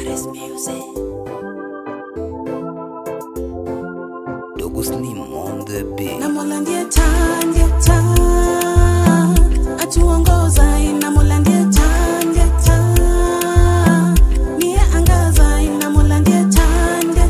Chris Music. Dogo Slim on the beat. na Mola ndiye taa, ndiye taa, atuongoza na Mola ndiye taa, ndiye taa, niye angaza na Mola ndiye taa, ndiye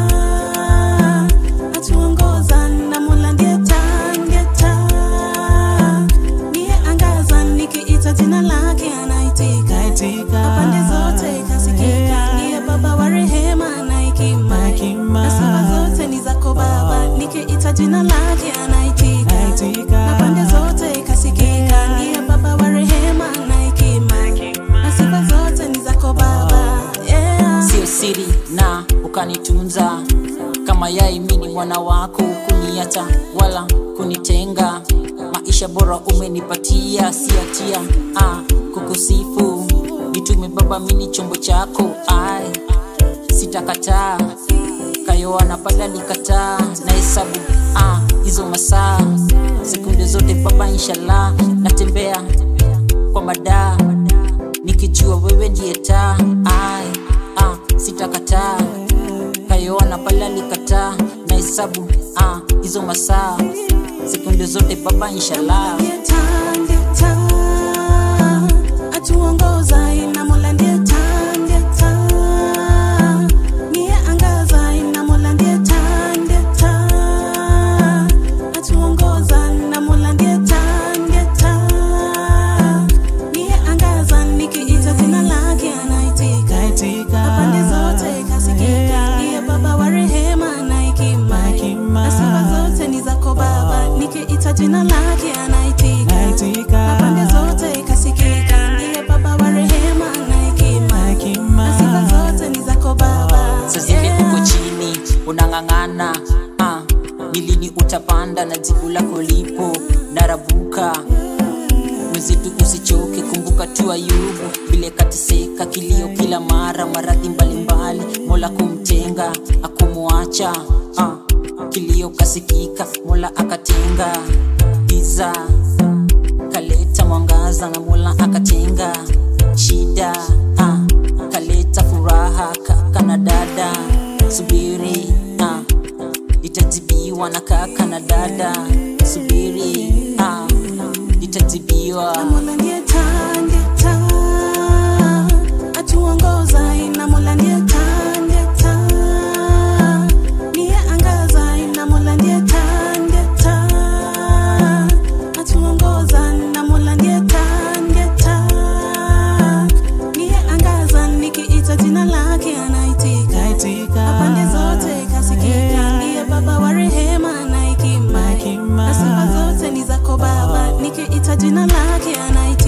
taa, atuongoza na Mola ndiye taa, ndiye taa, niye angaza nikiita jina lake anaitika na pande zote kasikika, ndiye Baba wa rehema na hekima, na sifa zote ni zako Baba, nikiita jina lake anaitika na pande zote kasikika, ndiye Baba wa rehema na hekima, na sifa zote ni zako Baba, yeah. sio siri na ukanitunza kama yai mini mwana wako kuniacha wala kunitenga maisha bora umenipatia siatia ah, kukusifu nitume baba mini chombo chako ai sitakataa kayoana pala likataa na hesabu ah, hizo masaa sekunde zote baba inshallah natembea kwa madaa nikijua wewe ndiye taa ai ah, sitakataa kayoana pale alikataa na hesabu ah, hizo masaa sekunde zote baba inshallah Ndiye taa, ndiye taa, atuongoza na Mola ndiye taa, ndiye taa, niye angaza na Mola ndiye taa, ndiye taa, atuongoza na Mola ndiye taa, ndiye taa, niye angaza nikiita jina lake anaitika na pande zote kasikika, ndiye Baba wa rehema na hekima, na sifa zote ni zako Baba, nikiita jina lake anaitika na pande zote kasikika, ndiye Baba wa rehema na hekima, na sifa zote ni zako Baba. sa zile Yeah. uko chini unang'ang'ana ah, ni lini utapanda na jibu lako lipo narabuka mwenzetu usichoke kumbuka tu ayubu vile katiseka kilio kila mara maradhi mbalimbali mola kumtenga akumwacha ah, kilio kasikika mola akatenga giza kaleta mwangaza na mola akatenga shida ah, kaleta furaha kaka na dada subiri ah, itajibiwa na kaka na dada subiri ah, itajibiwa Mola ndiye taa, ndiye taa, atuongoza na Mola ndiye taa, ndiye taa, niye angaza na Mola ndiye taa, ndiye taa, atuongoza na Mola ndiye taa, ndiye taa, niye angaza nikiita jina lake anaitika na pande zote kasikika, ndiye Baba wa rehema na hekima, na sifa zote ni zako Baba, nikiita jina lake anaitika